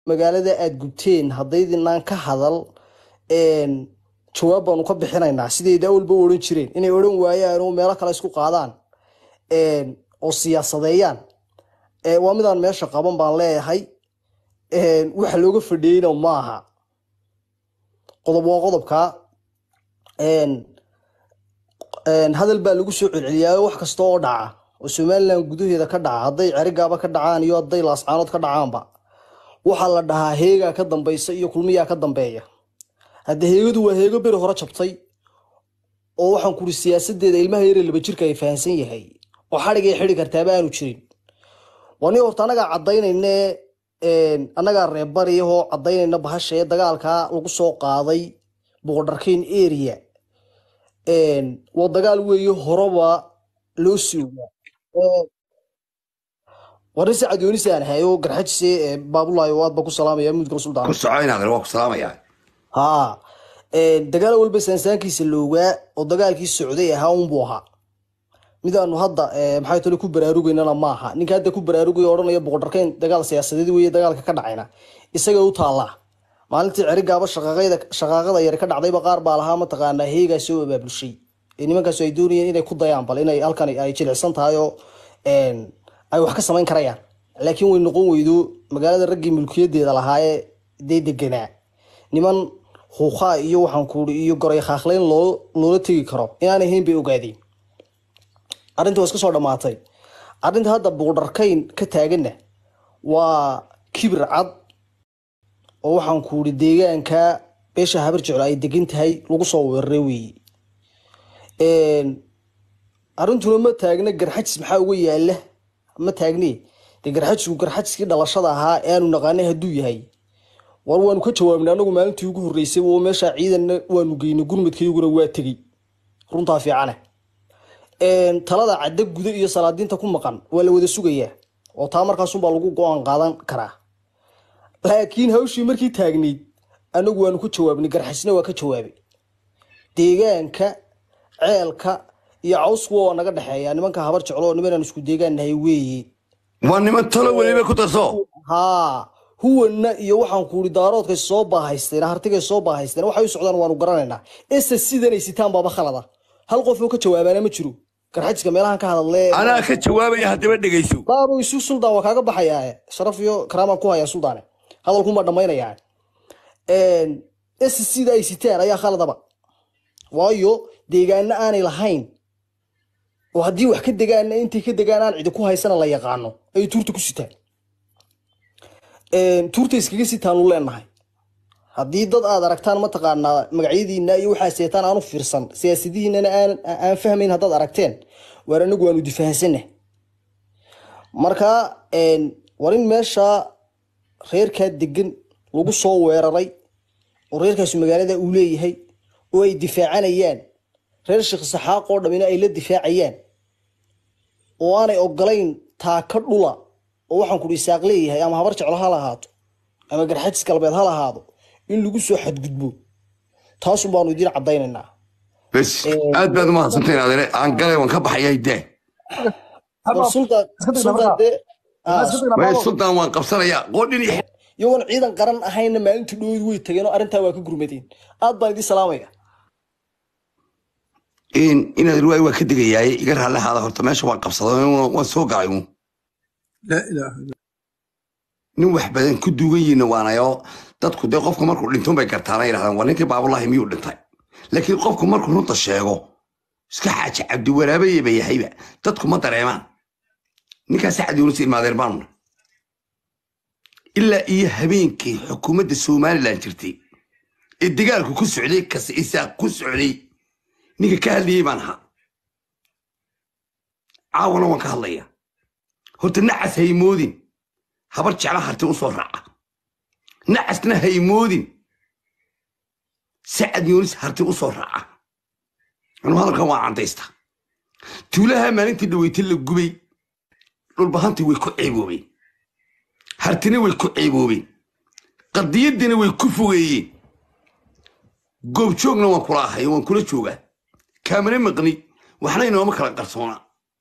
magaalada aad gubteen haddaydinaan ka hadal een, jawaab baanu ka bixinaynaa sidayda awalba u odhan jireen inay odhan waayaan oo meelo kale isku qaadaan een, oo siyaasadeeyaan Ee, waa midaan meesha qaban baan leeyahay Een, waxa looga fadhiyeyna maaha qodob waa qodobka Een, een, hadal baa lagu soo celceliyaayo wax kasta oo dhaca oo somalilan gudaheeda ka dhaca hadday cerigaaba ka dhacaan iyo hadday laascaanood ka dhacaanba waxaa la dhahaa heegaa ka dambeysa iyo kulmiyaa ka dambeeya hadda heegadu waa heego beri hore jabtay oo waxaan kuri siyaasadeeda ilmaha yare laba jirka ay fahansan yahay oo xadhigay xidhi kartaaba aanu jirin waa nin horta annagaa caddaynayne een, annagaa reebariyahoo caddaynayna bahasha ee dagaalkaa lagu soo qaaday boqordarkeyn area Een, waa dagaal weeye horeba loo sii ogaa Ee, waa nin sacad yoonis aan hayo garxajise ee baabulayo aad baa ku salaamaya mudgal suldaan ku soco inaad waa ku salaamayaa haa Een, dagaal walba saansaankiisa loogaa oo dagaalkii socday ahaa unbuu ahaa midaanu hadda ee, maxay tole ku baraarugaynana maaha ninka hadda ku baraarugaya odhanaya boqordarkeyn dagaal siyaasadeed weeye dagaalka ka dhacayna isaga u taallaa maalintii cerigaaba shaqaaqayda shaqaaqada yar ka dhacdayba qaar baa lahaa mataqaanaa heegaa soo abaabulshay ee nimankaas ay doonayeen inay ku dayaan bal inay halkan ay jilicsan tahay oo een, ay wax ka samayn karayaan laakiin way noqon weydo magaalada raggii mulkiyadeeda lahaayee dee deganaa niman huuqaa iyo waxaan kuuri iyo goray khaakleyn loo loola tegi karo inaan ahayn bay ogaadeen arrinta waa iska soo dhammaatay arrinta hadda buuqdharkayn ka taaganna waa kibir cad oo waxaan kuuri deegaanka beesha habar jeclo ay degan tahay lagu soo weeraray weeye Een, arrintuna ma taagna garxajis maxaa uga yaala ma taagne dee garxajisku garxajiskii dhalashada ahaa ee aanu naqaanay hadduu yahay war waanu ka jawaabnay anagu maalintii ugu horreysay oo meesha ciidanna waanu geynay gurmadkayguna waa tegey runtaa fiicane Een, talada cadda guda iyo salaadiinta ku maqan waa la wada sugayaa oo taa markaasunbaa lagu go-aan qaadan karaa laakiin hawshii markii taagnayd anagu waanu ka jawaabnay garxajisna waa ka jawaabay deegaanka ceelka iyo cawsku waa naga dhexeeya nimanka habar jeclo oo nimanaan isku deegaan nahay weeye waa niman talo weliba ku darso haa huwanna iyo waxaan kuuri daaroodkay soo baahaysteen hartigay soo baahaysteen waxay u socdaan waanu garanaynaa ese sidanay sitaan baaba khalada hal qof oo ka jawaabaana ma jiro garxajiska meelahan ka hadallee anaa ka jawaabaya haddaba dhegayso baabo isu suldaan waa kaaga baxayaa sharaf iyo karaamaan ku hayaa suldaane hadalkuma dhammaynayaa ese sida ay sitaan ayaa khaladaba waayo deegaana aanay lahayn oo haddii wax ka degaana intay ka degaan aan cidi ku haysana la yaqaano ay tuurta ku sitaan Een, tuurta iskaga sitaanu leenahay haddii dad aad aragtaan mataqaanaa magacyadiina iyo waxaa seetaan aanu fiirsan siyaasadihiinana aan aan fahmayn haddaad aragteen waar anagu waanu difahansanah marka een, war in meesha reerkaa degan lagu soo weeraray oo reerkaasi magaalada uu leeyahay oo ay difaacanayaan reer sheekh saxaaq oo dhammina ay la difaacayaan oo aanay ogolayn taaka dhula oo waxaan kudhi isaaq leeyahay ama habar jeclo ha lahaato ama garxajis galbeed ha lahaado in lagu soo xadgudbo taasun baanu idiin caddaynaynaa bes aad baad umahadsantahin adine aan galay waan ka baxaya dee War sultan sultan dee ah, way sultan waan qabsanayaa qoodhin iyo iyagoon ciidan qaran ahayna maalintii dhowed way tageen oo arrintaa waa ka gurmadeen aad baan idiin salaamaya in inaad riwaay waa ka degayaaye iga raallihaada horta meesha waan qabsaday waan soo galay uun لا اله الا nin wax badan ku duugan yihiin waanayo dadku dee qofku markuu dhinto bay gartaana yidhahdaan waa ninkii baabulahi miyuu dhintay laakiin qofku markuu runta sheego iska xaaji cabdiwaraabaye ba yahayba dadku ma dareemaan ninkaas sacad yuunus ilmaadeen baanuna ilaa iyo habeenkii xukuumadda somalilan jirtay ee dagaalku ku socday kase isaaq ku socday ninka ka hadlayey baan ahaa caawana waan ka hadlaya horta nacas haymoodin habar jecla harti u soo raaca nacasna haymoodin sacad yuunis harti u soo raaca anuu hadalkan waa candaysta tuulaha maalintii dhaweyta la gubay dhulbahantii way ku ceeboobeen hartina way ku ceeboobeen qadiyadiina way ku fogeeyeen goobjoogna waan kula ahay waan kula joogaa kaamana maqni waxna inooma kala qarsoona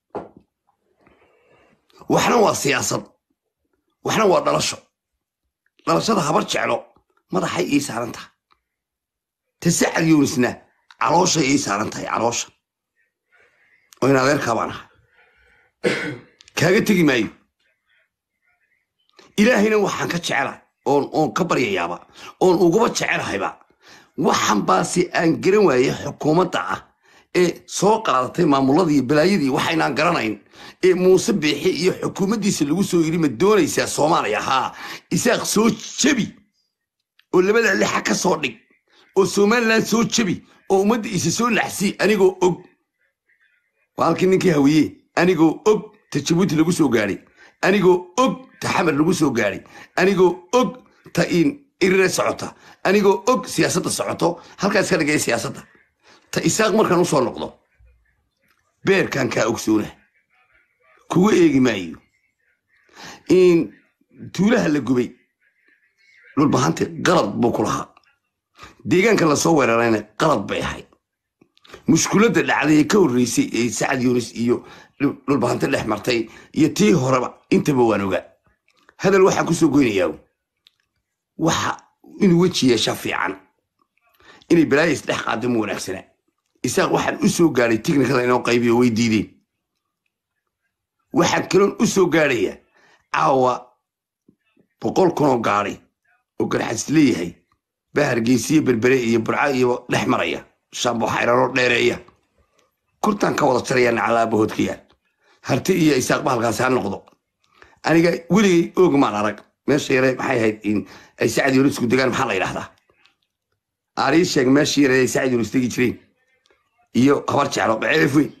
waxna waa siyaasad waxna waa dhalasho dhalashada habar jeclo madaxay ii saaran tahay ta sacad yunisna calooshay ii saaran tahay caloosha oo in adeerkaa baan ahay kaaga tegi maayo ilaahayna waxaan ka jecelahay oon oon ka baryayaaba oon uguba jecelahayba waxan baase aan garan waayey xukuumadda ah ee soo qaadatay maamuladii iyo balaayadii waxaynaan garanayn ee muuse biixi iyo xukuumaddiisa lagu soo yidhi ma doonaysaa soomaaliya haa isaaq soo jebi oo labada lixa ka soo dhig oo somalilan soo jebi oo ummadda isa soo naxsii anigoo og waa halkii ninkii hawiye anigoo og ta jabuuti lagu soo gaadhay anigoo og ta xamar lagu soo gaadhay anigoo og ta in irire socota anigoo og siyaasadda socoto halkaas ka dhigaya siyaasadda ta isaaq markaan usoo noqdo beerkan kaa ogsoona kuga eegi maayo in tuulaha la gubay dhulbahanti qalad buu ku lahaa deegaanka lasoo weerarayna qalad bay ahayd mushkuladda dhacday ee ka horreysay ee sacad yunis iyo dhulbahanti dhex martay iyo tii horeba intaba waan ogaa hadal waxaan ku soo goynayaa waxa inuu weji yeesha fiican inay balaaya isdhex qaado ma wanaagsana isaaq waxaan u soo gaadhay tiknikada inoo qaybiyo way diideen waxaan kaloon u soo gaadhaya caawa boqol kunoo gaadhay oo garxas leeyahay baa hargeysiyo berbere iyo burca iyo dhex maraya shaambo xayraroo dheereeya kurtaan ka wada jaraya nacalaabahoodkayaan harti iyo isaaq bahalkaasi ha noqdo aniga weligay oog maan arag meesha yare maxay ahayd in ay sacad yunisku degaan maxaa la yidhahdaa aarii sheeg meeshii yare ay sacad yunis degi jireen iyo habar jeclo ceelif weyn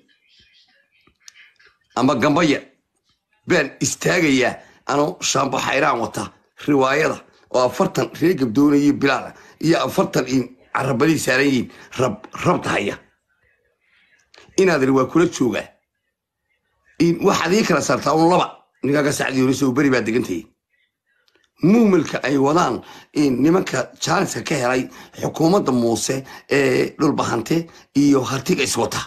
ama gambaya baan istaagayaa anoo shaambo xayraan wata riwaayada oo afartan reer gabdoona iyo bilaal iyo afartan in carabadii saaran yihiin rab rabta haya inaad iri waa kula joogaa in waxaad ii kala saartaa un laba ninkaaga sacdi yunis oo beri baa degantahay muumalka ay wadaan in nimanka jaaliska ka helay xukuumadda muuse ee dhulbahante iyo hartiga iswata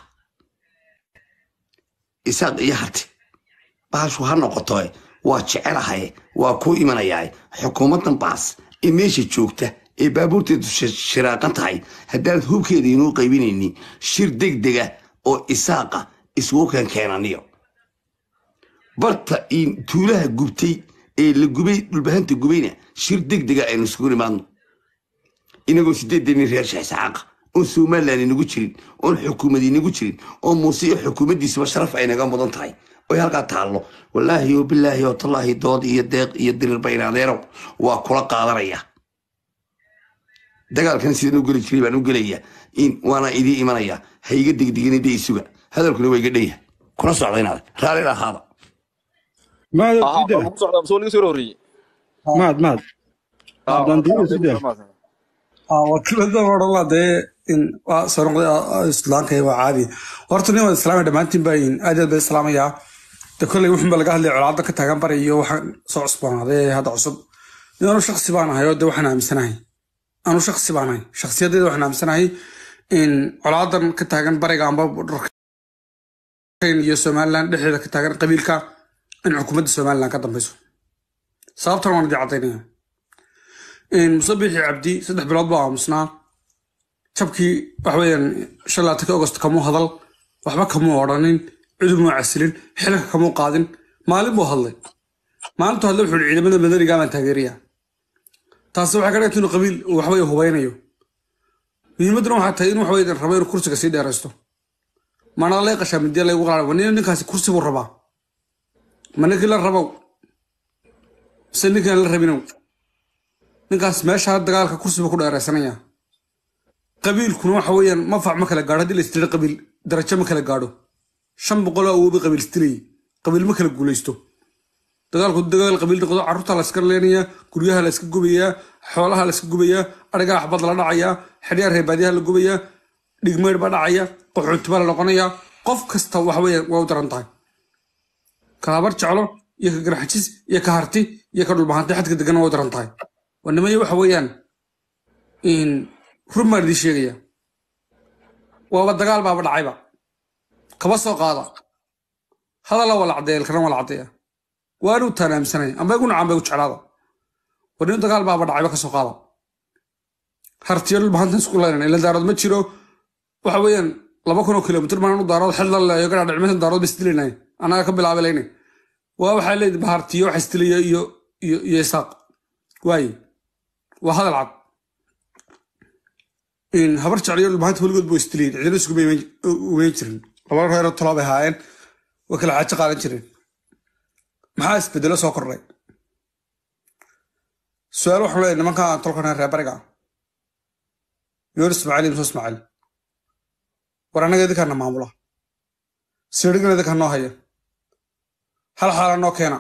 isaaq iyo harti baashu ha noqoto waa jecelahay waa kuu imanayaa xukuumaddan baas ee meesha joogta ee baabuurteedu shiraaqan tahay haddaanad hubkeeda inuu qaybinaynin shir degdega oo isaaqa isugu keen keenaniyo barta in tuulaha gubtay ee la gubay dhulbahanta gubayna shir degdega aynu isugu nimaadno inagoo sideedenin reer sheexsacaaqa oon somalilan inagu jirin oon xukuumad inagu jirin oo muuse iyo xukuumaddiisuba sharaf ay naga mudan tahay oy halkaa taallo wallaahi oo bilaahi oo tallaahi dood iyo deeq iyo dirir baynaadeerow waa kula qaadanaya dagaalkan sidaan u geli jiray baan u gelaya in waana idii imanaya ha iga degdegina de isuga hadalkuna waa iga dhaya kuna socda inaad raalli ahaada maad Aha, sida waan ku socdaa soo laga soo horreeyey maad maad Ah, abdan diido sida wakiilada odhan laa dee in waa soo noqday islaamka waa caadi horta nin wada islaamay dhammaantiin baa in aad iyo aad bay islaamayaa de kolley wuxun ba laga hadlaya colaadda ka taagan bari iyo waxaan soo cusboonaaday hadda cusub nin anu shaksi baan ahay oo de waxaan aaminsanahay anu shaksi baan ahay shaksiyadeeda waxaan aaminsanahay in colaadan ka taagan bariga amba dharkayn iyo somaliland dhexdeeda ka taagan qabiilka in xukuumadda somaliland ka dambeyso sababtan waan idin cadaynaya musabixi cabdi saddex bilood baa aamusnaa jabkii waxaweyaan shan laatanki agost kamuu hadal waxba kamuu odhanin cidumuu casilin xilka kamuu qaadin maalin buu hadlay maalintuu hadlay wuxuu yihi ciidamada madaniga baan taageeraya taasi waxay ka dhigantay inuu qabiil uu waxaweye hubeynayo muhiimadduna waxaa tahay in waxaweye rabo inuu kursiga sii dheeraysto mana lay qashaa midiya laygu qaada wanina ninkaasi kursi buu rabaa ma ninkii la rabow mise ninkaan la rabinow ninkaas meesha dagaalka kursiba ku dheeraysanaya qabiilkuna waxa weeyaan mafac ma kala gaadho haddii la istira qabiil darajo ma kala gaadho shan boqol oo awooba qabiil istirayay qabiil ma kala guulaysto dagaalku dagaal qabiil noqdo carruurta la iska leenayaa guryaha la iska gubayaa xoolaha la iska gubayaa arigaa xabad la dhacayaa xidhyaa reebaadyaha la gubayaa dhigmeydh baa dhacaya qaxoontiba la noqonayaa qof kasta waxa weeyaan waa u daran tahay ka habar jeclo iyo ka garxajis iyo ka harti iyo ka dhulbahantay xadka degan waa u daran tahay wanimaya waxa weeyaan in run baan idiin sheegaya waaba dagaal baaba dhacayba kaba soo qaada hadalla waa la caddeeya ilkana waa la caddeeya waanu taan aaminsanay amba igu nacaan ba igu jeclaada war nin dagaal baaba dhacayba ka soo qaada hartiyo dhulbahantan isku leynana ila daarood ma jiro waxa weeyaan laba kun oo kilomitir baan u daarood xil la leeyo garaa dhicmatan daarood ba isdilaynay annaga ka bilaabay leynay waa waxaa leedahay bahartiyo wax isdilaya iyo iyo iyo isaaq waaye waa hadal cad in habar jecliyo dhulbahanta weligood buu isdilayin cidina isku umeyn jirin laba reeroo tolaa bay haayeen way kala xaajo qaadan jireen maxaa isbedelo soo kordhay su-aal waxaan leeyahay nimanka tolkan reer bariga yoor ismaaciil iyo muuse ismaaciil war annaga idinkaana maamula siirigana idinkaa noo haya hal xaalo noo keena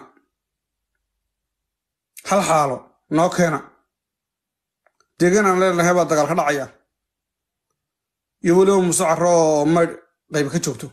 hal xaalo noo keena deegaan aan leenahay baa dagaal ka dhacaya iyo weliba muuse carro oo maydh qayb ka joogto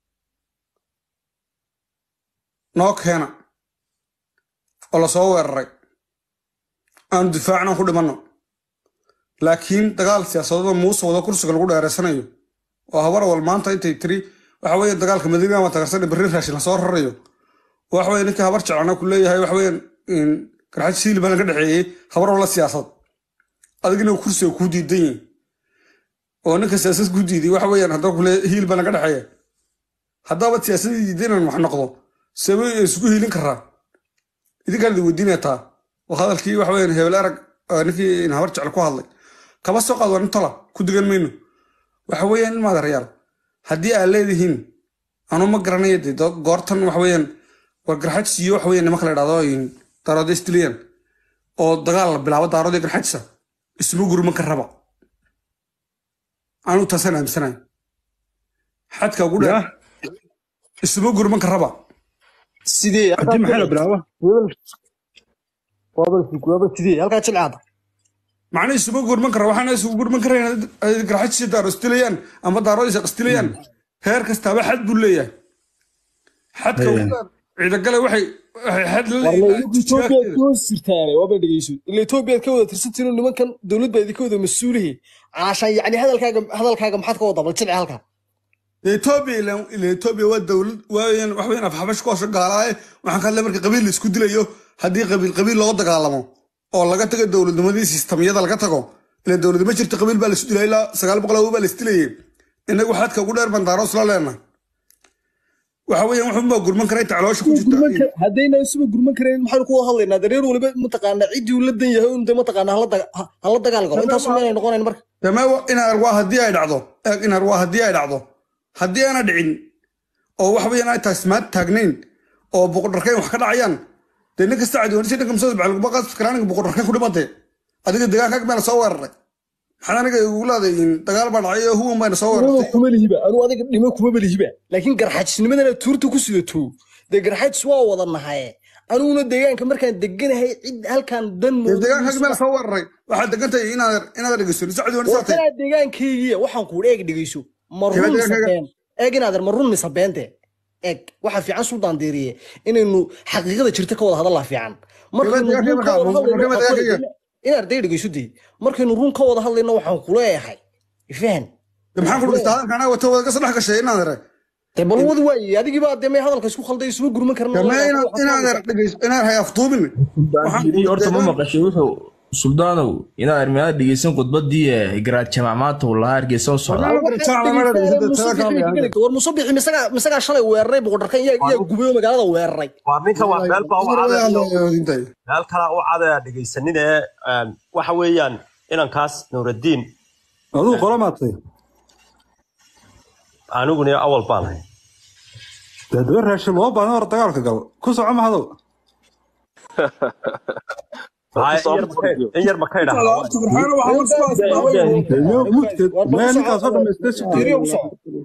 noo keena oo lasoo weeraray aanu difaacna ku dhimanno laakiin dagaal siyaasadada muuse wada kursiga lagu dheereysanayo oo habar wal maanta intay tiri waxa weeye dagaalka madiina waa tagarsan berri raashin lasoo rarayo waxa weye ninkii habar jeclana ku leeyahay waxa weeyaan garxad siili badan ka dhexeeyey habar wala siyaasad adigina kursiga kuu diidan yihin oo ninka siyaasad ku diiday waxa weeyaan haddaba kule hiil badan ka dhexeeya haddaaba siyaasadii diiday inaan wax noqdo sabay isku hiilin karaa idinkaan idin weydiinayaa oo hadalkii waxa weeyaan hebel arag ninkii habar jecel ku hadlay kaba soo qaad waa nin tola ku digan mayno waxa weeyaan in maadareyaal haddii aad leedihiin anu ma garanaya de goortan waxa weeyaan war garxajis iyo waxa weeyaan nimanka la idhahdo daarood istiliyan oo dagaal la bilaabo daarood iyo garxajisa isma gurman ka raba anu taasaan aaminsanayo xadka ugu dheer isma gurman ka raba sidee haddii maxaa la bilaaba waaba sidee halkaa jilcaada macna isuma gurman kara waxaana isugu gurman karayn garxajisi daaro istilayaan ama daarood isa istilayaan heer kastaaba xad buu leeyahay xadka ugu dheer ciidagale waxay waxay xad la etoobiyaad ka hoos jirtaane waaba dhegeyso ila etoobiyaad ka wada tirsantiinu nimankan dowlad baa idinka wada mas-uulihi caashaan yacni hadalkaaga hadalkaaga maxaad ka wada bal jilci halkaa etoobiya ila etoobiya waa dowlad waayaan wax weyn afxabash ku hoosho gaalaaye waxaan ka hadlay marka qabiil la isku dilayo haddii qabiil qabiil loo dagaalamo oo laga tago dowladnimadii sistamyada laga tago ila dowlad ma jirto qabiil baa la isu dilay ilaa sagaal boqol awo baa la isdilayay inagu xadka ugu dheer baan daaro isla leenahay waxa weeyaan wuxuunbaa gurman kara inta caloosha ku jirta haddayna isuba gurman karayn maxaynu ku wada hadlaynaa dareer waliba mataqaanaa ciddii uu la dan yahay un de mataqaanaa hala dagaal galo intaasu meelay noqonayn marka dame inaar waa haddii ay dhacdo eeg inaar waa haddii ay dhacdo haddii aana dhicin oo wax weeyaan ay taasmaad taagnayn oo boqodharkayn wax ka dhacayaan dee nin kasta cadiwanisi dhanka masada bacalguma qaasfiskaraaniga boqodharkayn ku dhimatay adiga deegaankaag meena soo weeraray maxaad aniga igu leeday dagaal baa dhacay oo huwan bayna soo weerartay kuma lihiba anuu adiga dhimo kuma belihiba laakiin garxajisnimadana tuurta ku sidato dee garxajis waa wada nahaye anuguna deegaanka markaan deganahay cid halkaan dan deegaankaag meena soo weeraray waxaad degantahay inaad inaad dhegeyso nisa cadiwanisa tahay kanaa deegaankaygiya waxaan kuudha eeg dhegeyso ma run mise been eeg inaader ma run mise beente eeg waxaa fiican suldaan deeriye inaynu xaqiiqada jirta ka wada hadallaa fiican inaad day dhegeyso dee markaynu run ka wada hadlayno waxaan kuleeyahay fahan maxaan ku dhigta hadalka anaa wata wada ka sadhex gashay inaad ere dee bal wad waaye adigii baa dee may hadalka isku khalday isuma gurman karna inaad er dhegeyso inaad hay aftuubin horta ma maqashay wuxuu suldaanow inaad armiyaad dhegeysan khudbadii garaad jamac maanta uu lahaa hargeysa u socdaa war musabixi misagaa shalay weeraray boqodharkan yaa gubayo magaalada weeraray waa ninka waa meel baa u cadee meel kala u cadee dhegeysanin ee waxa weeyaan inankaas nuuraddiin aduu qola maatay aniguna awal baan hay dee daba raashin loo baahan hor dagaalka galo ku soco mahado in yar makay mugteed meel ninkaasoo dhamaystay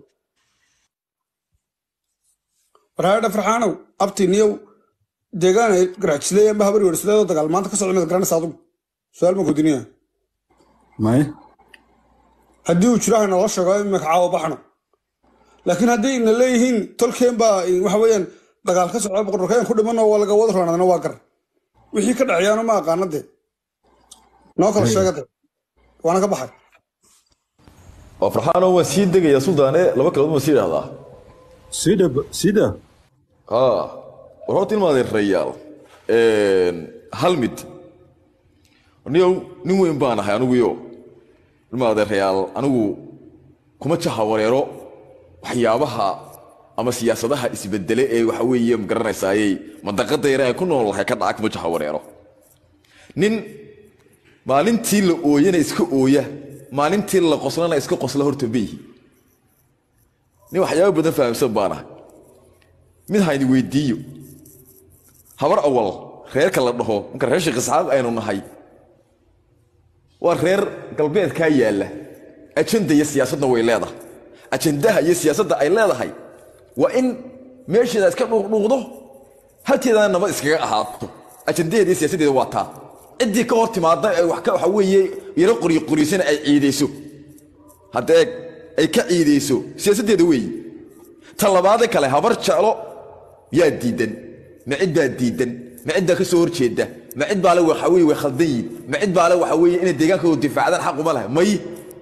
warhaadha farxaanow abti niyow deegaan ay garaajisley amba habar wersleedoo dagaal maanta ka socda mid garanaysa adugu su-aal ma kudiniya may haddii uu jiro hayna loo sheego imika caawa baxno laakiin haddii ina leeyihiin tolkeen baa waxa weeyaan dagaal ka socda boqorkeen ku dhimanoo waa laga wada roonadana waa gar wixii ka dhaceeyaanu ma aqaana de noo kala sheega de waana ka baxay waa farxaanoo waan sii degayaa suldaane laba kaladood waan sii idhahdaa sida sida ha war horta ilmaadeen rayaal hal mid niyow nin weyn baan ahay aniguyo ilma adeerayaal anigu kuma jaha wareero waxyaabaha ama siyaasadaha isbedele ee waxa weeye magaranaysaayey mandaqada yare ay ku nool lahay ka dhaca kuma jaha wareero nin maalintii la ooyana iska ooya maalintii la qoslana iska qosla horta meihi nin waxyaaba badan fahamsan baan ahay mid hayni weydiiyo habar awal reerka la dhaho marka reer sheekh isxaaq aynu nahay waa reer galbeedkaa yaalla ajenda iyo siyaasadna way leedahay ajendaha iyo siyaasadda ay leedahay waa in meesheeda iska dhuuqdhuuqdo halkeedana nabad iskaga ahaato ajendaheeda iyo siyaasaddeeda waa taa ciddii ka hor timaadda ay wax ka waxa weeye yaro qoryo qoryisana ay ciidayso haddee ay ka ciidayso siyaasaddeeda weeyi ta labaade kale habar jeclo yaa diidan ma cid baa diidan ma cid baa ka soo horjeeda ma cid baa le waxa weye way khaldan yihin ma cid baa le waxa weeye inay deegaankooda difaacdaan xaq uma lahay may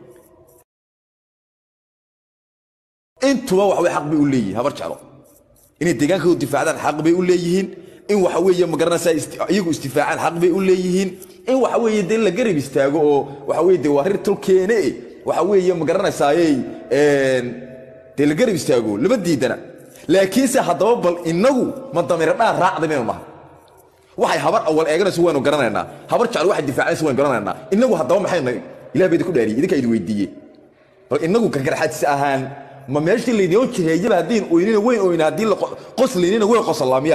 intuba wax way xaq bay u leeyihin habar jeclo inay deegaankooda difaacdaan xaq bay u leeyihiin in waxa weeye ma garanaysaa isti- iyagu istifaacaan xaq bay u leeyihiin in waxa weeye dee la garab istaago oo waxa weeye dee waa rir tolkeene e waxa weeye ma garanaysaaye dee la garab istaago lama diidana laakiinse haddaba bal inagu ma damiro dhaan raacda maynu nahay waxay habar awal eeganayso waynu garanaynaa habar jecel waxay difaacanayso waynu garanaynaa inagu haddaba maxayna ilah baa idinku dhaariyey idinkaa idin weydiiyey bal inagu gargarxadis ahaan ma meeshii laydinoo jiheeyaba haddiin oynina weyn oyna haddii la qo- qoslaynina weyn qosallaamiya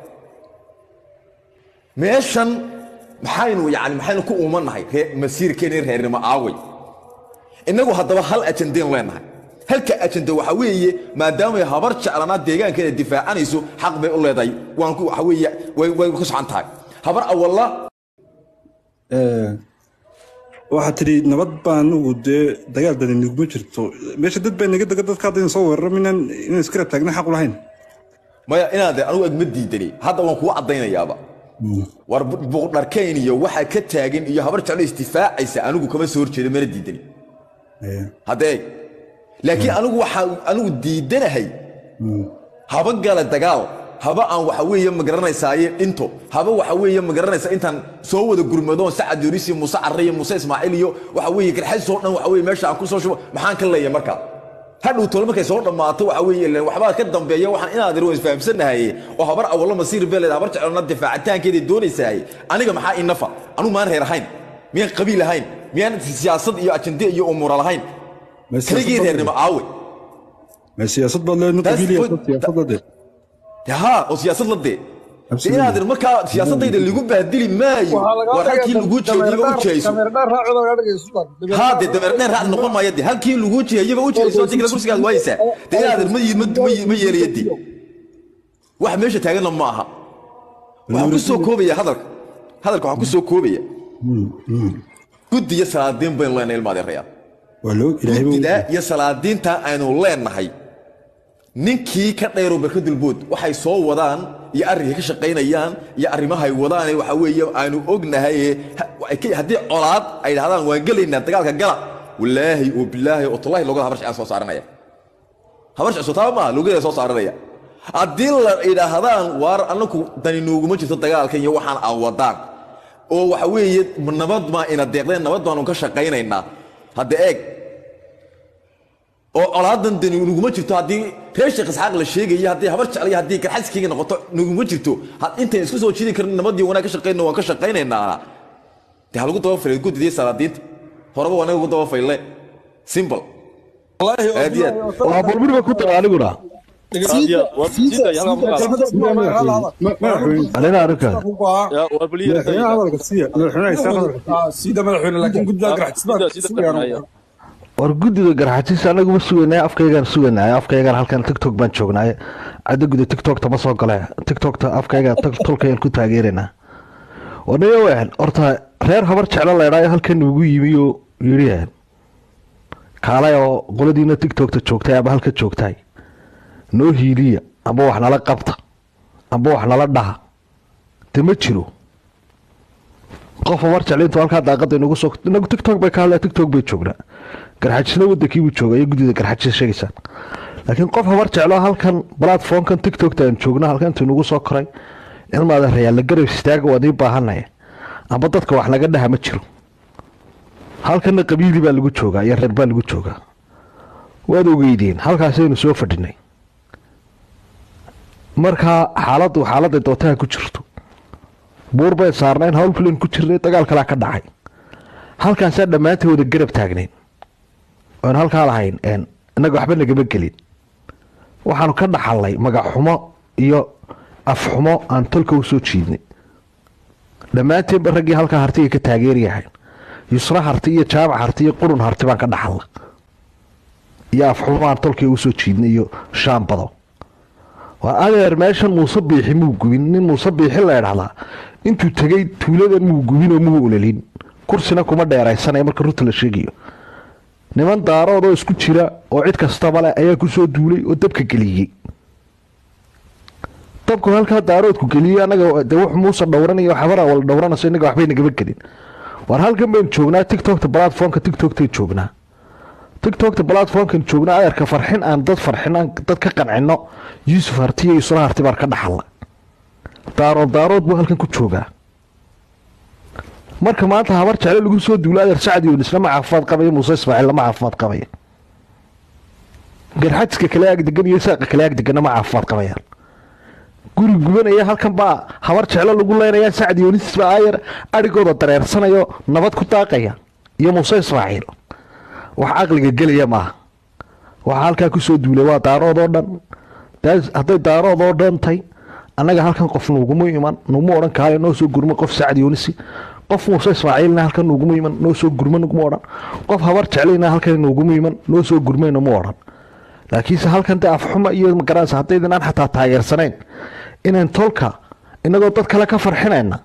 meeshan maxaynu yani maxaynu ku uumannahay ree- masiirkeeni reernimo aaway innagu haddaba hal ajandayn leenahay halka ajanda waxa weeye maadaamay habar jeclanaa deegaankeeda difaacanayso xaq bay u leedahay waan ku waxa weeye way way ku socan tahay habar awalla waxaad tidhi nabad baa anugu dee dagaal badan niguma jirto meesha dad baa naga dega dadka hadda soo weeraro minaan inaan iska rab taagna xaq u lahayn maya inaade anugu agma diidani hadda waan kugu caddaynayaaba war bu- buuqdharkayn iyo waxaa ka taagan iyo habar jeclo isdifaacaysa anigu kama soo horjeedo mana diidani haddee laakiin anigu waxaa anigu diidanahay haba gala dagaal haba aan waxa weeye magaranaysaayee dhinto haba waxa weeye magaranaysa intaan soo wada gurmadoon sacad yoris iyo muuse carre iyo muuse ismaaciil iyo waxa weeye garxaysoo dhan waxa weye meesha aan ku soo shubo maxaan ka leeyahay markaa hadhow tole markay soo dhammaato waxa weeye ileen waxbaa ka dambeeya waxaan inaad ir isfahamsanahay oo habar awallo masiir beeled habar jecelna difaacitaankeeday doonaysahay aniga maxaa inafa anugu maan reer ahayn miyaan qabiil ahayn miyaan siyaasad iyo ajende iyo umuura lahayn Ma siyaasad kaligii baad reernimo aawe ma siyaasad baad leedna Taas qabiiliya fo- siyaasada de ها oo siyaasad la dee Absolutely. inaad markaa siyaasadayda lagu baadili maayo war halkii lagu jeediyaba u jeeyso haa dee dameer dheer raacdi noqon maayo dee halkii lagu jeeyaba u jeeyso digla kursigaad waaysaa dee inaad ma ma- ma yeelaya dee wax meesha taaganna ma aha waxaan ku soo koobaya hadalka hadalka waxaan ku soo koobaya guddi iyo salaadiin baynu leenahay ilma adeerayaal waa loo ilaahay baa guddidaa iyo salaadiinta aynu leenahay ninkii ka dheero barkadulbood waxay soo wadaan iyo arrinkay ka shaqaynayaan iyo arrimahay wadaan waxa weeye aynu ognahay ee ha- ay ka- haddii colaad ay dhahdaan waan gelaynaa dagaalka gala walaahi oo bilaahi oo tallahi logada habar shacaan soo saaranaya habar shac soo taaba maaha logada soo saaranaya haddii la idhaahdaan waar anaku dani nooguma jirto dagaalkan iyo waxaan aan wadaan oo waxa weeye nabad maa ina deeqdeen nabad baanu ka shaqaynaynaa hadda eeg oo colaadan dani nuguma jirto haddii reer sheekh isxaaq la sheegayo haddii habar jecel iyo haddii garxaskeyga noqoto nuguma jirto had intayn isku soo jiidi karin nabadii wanaag ka shaqayno waan ka shaqaynaynaa dee ha lagu daba faylay guddidii salaadiinta horeba waa naga ugu daba fayle simple aad iyo aad waa burburiga ku taga aniguna anina arrinkaas madaxweynaha hadalka siiya madaxweynaha isaaq hadalka sida madaxweyne laakiin guddiga garxajisbaa war guddiga garxajis anaguma sugaynay afkaygaan sugaynay afkaygaan halkan tiktok baan joognay cadda guda tiktokta ma soo gale tiktokta afkaygaan tolkayaan ku taageeraynaa wanayo wehan horta reer habar jeclo leedhaayo halkan ugu yimi oo yidhi kaalay oo qoladiina tiktokta joogtay ama halka joogtay noo hiiliya amba wax nala qabta amba wax nala dhaha de ma jiro qof habar jeclo intuu halkaa daaqada inagu soo inagu tiktok bay ka hadlaya tiktok bay joognaa garxajisna wadankii buu jooga iyo guddida garxajis sheegaysaan laakiin qof habar jeclo halkan platformkan tiktokta aan joogna halkan intuu inagu soo koray ilmaada rayaal la garab istaaga waad ii baahanaya amba dadka wax laga dhaha ma jiro halkana qabiili baa lagu joogaa iyo reer baa lagu joogaa waad ogeydeen halkaasaynu soo fadhinay markaa xaaladdu xaaladday dootaha ku jirto buur bay saarnayn hawl kulen ku jirnay dagaal kalaa ka dhacay halkaasaa dhammaantay wada garab taagnayn oon halkaa lahayn een innaga waxba nagama gelin waxaanu ka dhaxalnay magaxxumo iyo afxumo aan tolka u soo jiidnay dhammaanteenba raggii halkaa hartiga ka taageerayahayn yusra harti iyo jaamac harti iyo qurun harti baan ka dhaxalna iyo afxumo aan tolkii u soo jiidnay iyo shaambado waa adeer meeshan muuse biixi muu gubin nin muuse biixi la idhahdaa intuu tegay tuuladan muu gubin oo muu ololin kursina kuma dheeraysanaya marka runta la sheegayo niman daarood oo isku jira oo cid kastaba leh ayaa ku soo duulay oo dabka geliyey dabku halkaa daaroodku geliyey annaga de wux muuse dhowranaya xabara wala dhowranayso innaga waxbay nagama gelin war halkan baynu joognaa tiktokta platformka tiktoktan joognaa tiktokta platformkan joognaa adeerka farxin aan dad farxin aan dad ka qancino yuusuf harti iyo yusra harti baan ka dhaxalla daarood daarood buu halkan ku joogaa marka maanta habar jecle lagu soo duulo adeer sacdi yunis lama caafimaad qabaya muuse ismaaciil lama caafimaad qabaya garxajiska kale ag degan iyo saaqa kale ag deganna ma caafimaad qabayaan guri gubanaya halkan baa habar jeclo lagu leynaya sacdi yunis baa ayar adhigooda dareersanayo nabad ku daaqaya iyo muuse ismaaciil wax caqliga gelaya maaha waxaa halkaa kusoo duulay waa daarood oo dhan daas- hadday daarood oo dhan tahay annaga halkan qof nuguma iman nuguma odhan kaale noo soo gurma qof sacdi yunisi qof muuse ismaaciilna halkan nuguma iman noo soo gurma nuguma odhan qof habar jeclayna halkan nuguma iman noo soo gurmayna ma odhan laakiinse halkan de afxuma iyo magaranaysa haddaydan aan xataa taageersanayn inaan tolka inagoo dad kale ka farxinayna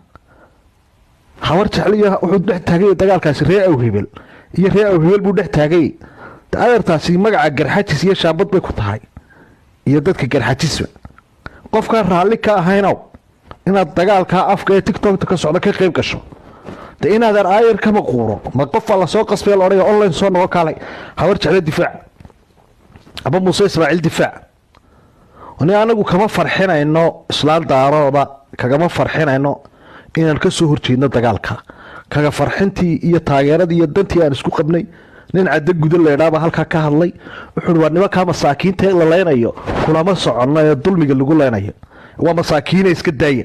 habar jecliyo wuxuu dhex taagay dagaalkaasi ree awhebel iyo ree awhebel buu dhex taagay de adeertaasi magaca garxajis iyo shaambad bay ku tahay iyo dadka garxajisba qofkaan raalli ka ahaynow inaad dagaalkaa afka ee tiktokta ka socda ka qayb gasho de inaadan aayar kama quuro ma qofaa lasoo qasbay la odhaya online soo nogo kaalay habar jecle difaac aba muuse ismaaciil difaac ni anagu kama farxinayno islaan daarooda kagama farxinayno inaan ka soo horjeedno dagaalka kaga farxintii iyo taageeradii iyo dantii aan isku qabnay nin caddo guda leedhaaba halkaa ka hadlay wuxuu waa nimankaa masaakiinta ee la leynayo kulama soconno ee dulmiga lagu leynayo waa masaakiina iska daaya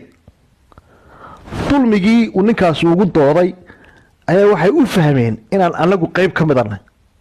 dulmigii uu ninkaas ugu dooday ayaa waxay u fahmeen inaan anagu qeyb ka midanay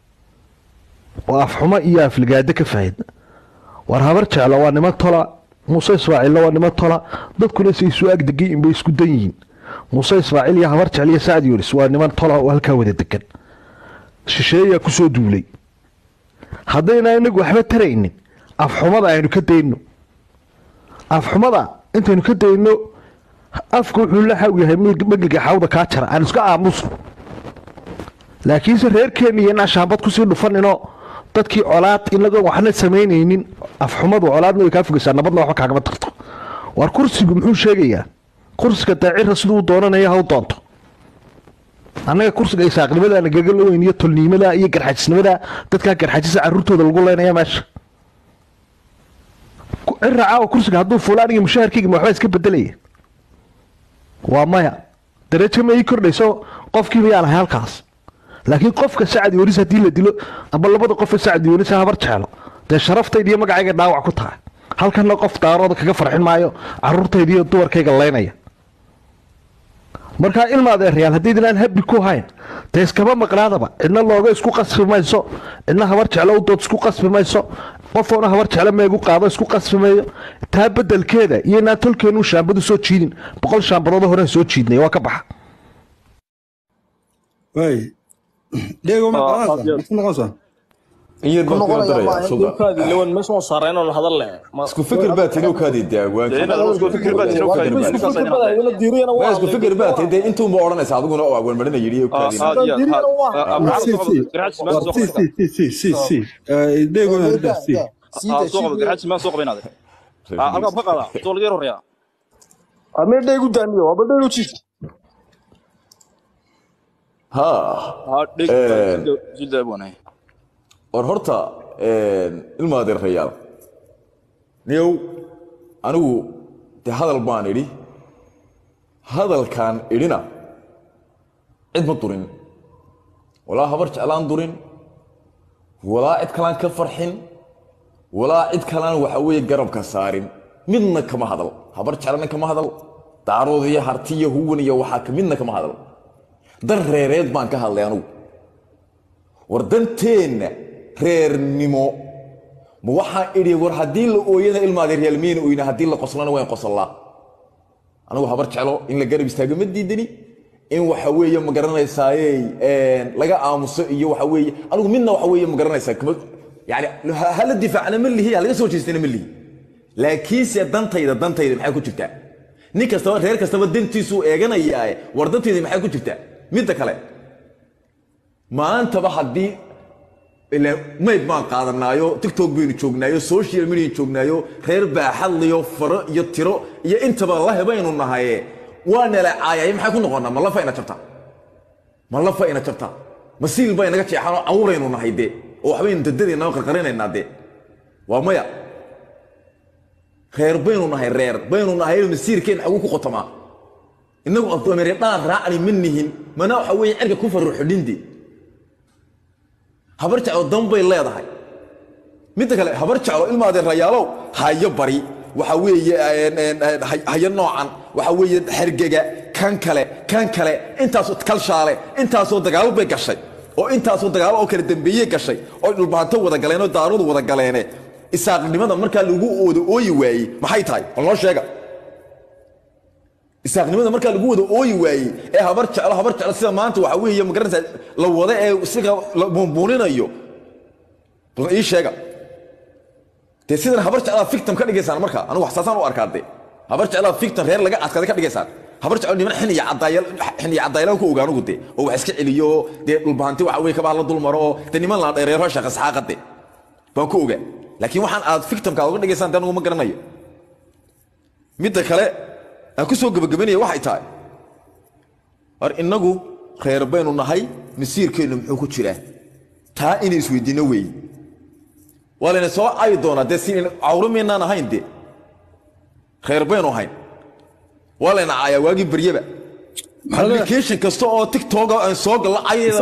oo afxumo iyo afligaado ka fahidna war habar jeclo waa niman tola muuse ismaaciilna waa niman tola dadkuna say isu agdegay inbay isku dan yihiin muuse ismaaciil iyo habar jecel iyo sacdi yunis waa niman tola oo halkaa wada degan shisheeyaa kusoo duulay haddayna inagu waxba taraynin afxumada aynu ka dayno afxumada intaynu ka dayno afka wuxuu la xaw yahay magliga xawda kaa jara aan iska aamuso laakiinse reerkeenna iyo inaan shaambad kusii dhufaninoo dadkii colaad inagoo waxna samaynaynin afxumadu colaadna way kaa fogaysaa nabadna waxba kaagama tarto war kursigu muxuu sheegayaa kursiga daacira siduu u doonanaya ha u doonto annaga kursiga isaaqnimada nagaga laweyn iyo tolniimada iyo garxajisnimada dadkaa garxajisa caruurtooda lagu leynaya meesha cira caawa kursiga hadduu fuula aniga mushaharkayga ma waxbaa iska bedelaya waa maya darajo ma ii kordhayso qofkiiba yaan ahay halkaas laakiin qofka sacdi yonis haddii la dilo ama labada qof ee sacdi yonis habar jeclo dee sharaftayda iyo magacayga dhaawac ku tahay halkanna qof daarooda kaga farxin maayo caruurtayda iyo dumarkayga leynaya markaa ilma adeerayaal haddaydin aan habbi ku hayn dee iskama maqnaadaba cidna looga isku qasbi mayso cidna habar jeclo u dood isku qasbi mayso qofoona habar jeclo meegu qaado isku qasbi mayo taa bedelkeeda iyo inaan tolkeenu shaambadu soo jiidin boqol shaambadood horeen soo jiidnay waa ka baxa waay Diego ma qalanaysaa ma noqonaysaa in yar baan ku daraya sulda lawan meesha waan saareen oo hadal leh isku fikir baa tinuu kaadi daagwaanka isku fikir baa tinuu kaadi waa isku fikir baa tinuu intuu ma oranaysa adiguna oo awan marina yiri oo kaadi si si si si si si Eh, Diego na rida si amedhegu daamiyo abadhegu jiif ha war horta ilma adeerayaal niyow anigu de hadal baan idhi hadalkaan idhina cid ma durin walaa habar jeclaan durin walaa cid kalaan ka farxin walaa cid kalaan waxa weeye garabka saarin midna kama hadal habar jeclana kama hadal daarood iyo harti iyo huwan iyo waxaa ka midna kama hadal dan reereed baan ka hadlay anugu war danteenna reernimo ma waxaan idhi war haddii la ooyana ilmaada reelmiyna oyna haddii la qoslana waan qoslaa anigu habar jeclo in la garab istaago ma diidani in waxa weeye ma garanaysaaye laga aamuso iyo waxa weeye anigu midna waxa weeye ma garanaysaa kama yani ha la difaacna ma lihi ha laga soo jeestana ma lihi laakiinse dantayda dantayda maxay ku jirtaa nin kastaba reer kastaba dantiisuu eeganayaae war dantayda maxay ku jirtaa midda kale maantaba haddii mayd baan qaadanaayo tiktok baynu joognaayo social media joognaayo reer baaxadliyo faro iyo tiro iyo intaba lahe baynu nahaye waa nala caayay maxay ku noqonaa ma lafa ina jabtaa ma lafa ina jabtaa ma siil bay naga jeexanoo cawraynu nahay dee oo waxbaynu dadadeenna qarqarinaynaa dee waa maya reer baynu nahay reer baynu nahay masiirkeen xagu ku qotamaa innagu addoomere dhaan raacni ma nihin mana waxa weeye cirka ku farruxidhinde habar jeclo dan bay leedahay midda kale habar jeclo ilmaadee rayaalow hayo bari waxa weeye hayo noocan waxa weeye xergega kan kale kan kale intaasoo kalshaale intaasoo dagaalo bay gashay oo intaasoo dagaalo oo kala dambeeyey gashay oo dhulbaanto wada galeen oo daaradu wada galeene isaaqnimada markaa lagu wada ooyi waayey maxay tahay bal noo sheega isaaqnimada markaa lagu wada ooyi waayey ee habar jeclo habar jeclo sida maanta waxa weeye magaranaysaa la wada ee siga la buunbuuninayo bal ii sheega dee sidan habar jeclaa fictam ka dhigaysaan marka anigu waxsaasaan u arkaa dee habar jeclaa fictam reer laga adkaaday ka dhigaysaan habar jeclo niman xin iyo caddaayal xin iyo caddaayalaan ku ogaanugu dee oo wax iska celiyo oo dee dhulbahanti waxa weeye kabaa la dulmaro oo dee niman la dheereero shaqa saxaaqa dee baan ku ogaa laakiin waxaan aad fictamka uga dhigaysaan dee anigu ma garanayo midda kale aan ku soo gebagabanaya waxay tahay war innagu reer baynu nahay masiirkeennu muxuu ku jiraa taa inay isweydiinno weeye waa layna soo cayi doonaa dee si cawro maynaan ahayn dee reer baynu ahayn waa layna caayaa waagii baryaba application kasta oo tiktoka aan soo gallo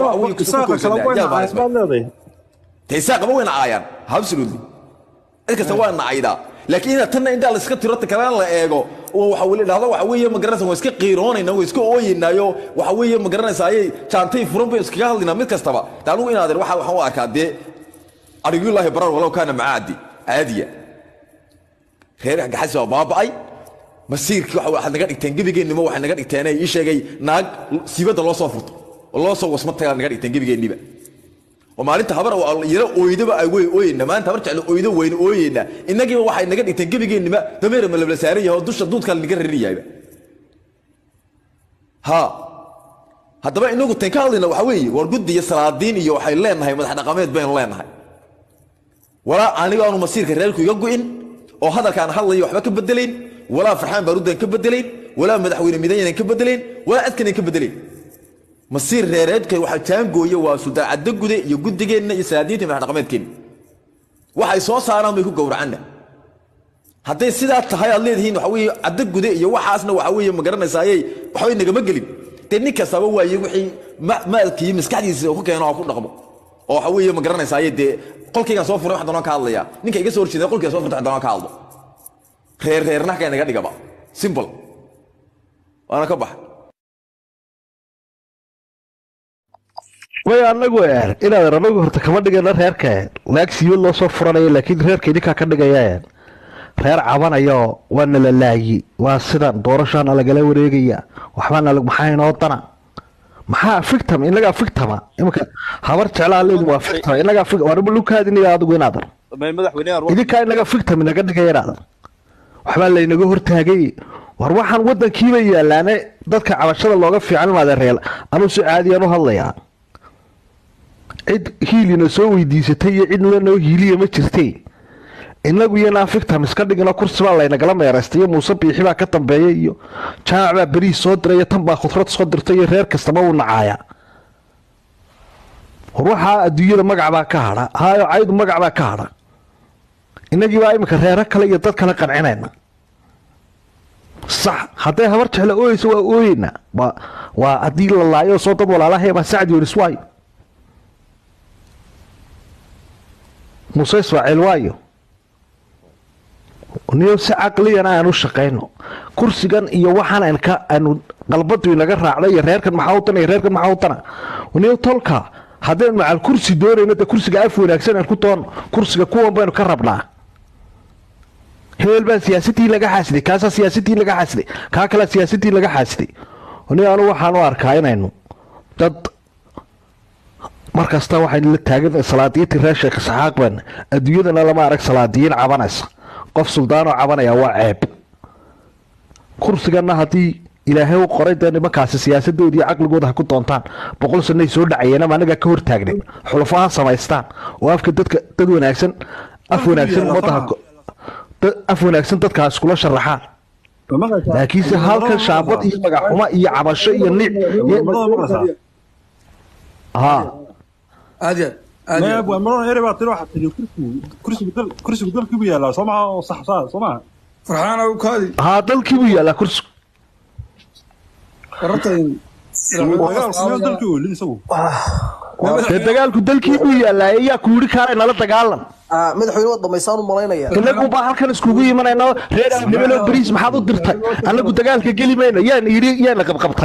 cayadeeda isaaqaba wayna caayaan absolutely cid kasta waa na caydaa laakiin inaad tanna intaa layska tiro kalena la eego oo waxa weli dhahdo waxa weeye ma garanaysa waa iska qiiroonayna waa iska ooyeynaayo waxa weeye ma garanaysa ayay jaantay furan bay iskaga hadlaynaa mid kastaba de anigu inaadeer waxa waxaan u arkaa dee arigulaahi barar walow kaana macaadi caadiya reer gaxasi waa baaba'ay masiirkii waxa waxaad naga dhigteen gebigeennimo waxay naga dhigteen ii sheegay naag siibadda loo soo furto oo loo soo wasma tagaa naga dhigteen gebigeenniba oo maalinta habar yaro ooydaba ay wey ooyeyna maanta habar jeclo ooydo weyna ooyeyna innagiiba waxay naga dhigteen gebigeennima dameera ma labla saaran yahay oo dusha duudkaa lanaga rarinayayba ha haddaba inagu tan ka hadlayna waxa weeye war guddi iyo salaadiin iyo waxay leenahay madax dhaqameed baynu leenahay walaa aniga aanu masiirka reerku iga gu'in oo hadalkaan hadlayo waxba ka bedelayn walaa farxaan baarudan ka bedelayn walaa madaxweyne midaynan ka bedelayn walaa adkanan ka bedelayn masiir reereedka waxa jaangooya waa sudaacadda gude iyo guddigeenna iyo salaadiinta madax dhaqameedkeenna waxay soo saaraan bay ku gowracanna hadday sidaa tahay aad leedihiin waxa weeye cadda gude iyo waxaasna waxa weeye ma garanaysaaye waxbay nagama gelin dee nin kastaba waaye wixii maalkii maskaxdiisa ku keeno oo ku dhaqmo oo waxa weeye ma garanaysaaye dee qolkaygaan soo furay wax doonaan ka hadlaya ninka iga soo horjeeda qolkayga soo furtay wax doonaan ka hadlo reer reerna halkaa naga dhigaba simple waana ka baxay way anagu een inaad anagu horta kama dhigayno reerka laag siiyo loo soo furanayo laakiin reerka idinkaa ka dhigaya reer cabanayo waa nala laayi waa sidan doorashaana lagala wareegaya waxbaana maxaa inoo dana maxaa fictam inagaa fictama imika habar jeclaa leedi waa fictama inagaa warba lukaadiniga adigu inaadan idinkaa inaga fictam inaga dhigaya inaadan waxbaa laynaga hortaagay war waxaan wadankiiba yaalaane dadka cabashada looga fiican maada reel anuu si caadiyaan u hadlayaa cid hiilina soo weydiisatay iyo cid lanoo hiiliya ma jirtay inagu iyanaa fictam iska dhigino kursi baa laynagala meeraystay iyo muuse biixi baa ka dambeeya iyo jaamac baa beriis soo diray iyo tan baa khudrad soo dirtay iyo reer kastaba uu nacaaya war waxaa adduunyada magac baa ka hadha haayo caydu magac baa ka hadha inagii baa iminka reero kale iyo dad kale qancinayna sax hadday habar jeclo ooyeyso waa ooyeyna waa waa haddii la laayo soo dad walaalahay baa sacad yonis waayo muuse ismaaciil waayo niyo si caqliyan aan u shaqayno kursigan iyo waxaan aan ka aanu qalbadu inaga raacday iyo reerkan maxaa utana iyo reerkan maxaa utana niyo tolka haddaynu macal kursi doonayno de kursiga af wanaagsan aan ku doono kursiga kuwan baynu ka rabnaa hebel baa siyaasadii laga xaasiday kaasaa siyaasadii laga xaasiday kaa kalea siyaasadii laga xaasiday ni anu waxaan u arkaa inaynu dad markasta waxaynu la taagan salaadiintii reer sheekh isxaaq baan adduunyadana lama arag salaadiyiin cabanaysa qof suldaanoo cabanaya waa ceeb kursigana haddii ilaahay u qoray dee nimankaasi siyaasadoodii iyo caqligooda ha ku doontaan boqol sanay soo dhacayeen ama anagaa ka hortaagnen xulafo ha samaystaan oo afka dadka dad wanaagsan af wanaagsan ummadda ha ko- dad- af wanaagsan dadka ha iskula sharaxaan laakiinse halkan shaabad iyo magaxxuma iyo cabasho iyo nic ha aad iyo aad neeb waa maroon ere baa tiri waxaa tiri kursigu kursigu dal kursigu dalkii buu yaalaa soo maha oo sax saa soo maha farxaana u kaadi haa dalkii buu yaallaa kursigu warartan dagaal kumeel dalkii oolin isagu dee dagaalku dalkii buu yaallaa ayaa ku yidhi kaale nala dagaalan Ah, madaxweyne waad dhamaysaan u malaynaya inagu baa halkan iskugu imanayna reer hebelo bariis maxaad u dirtay anagu dagaalka geli mayno yaan yidhi yaana qabqabtay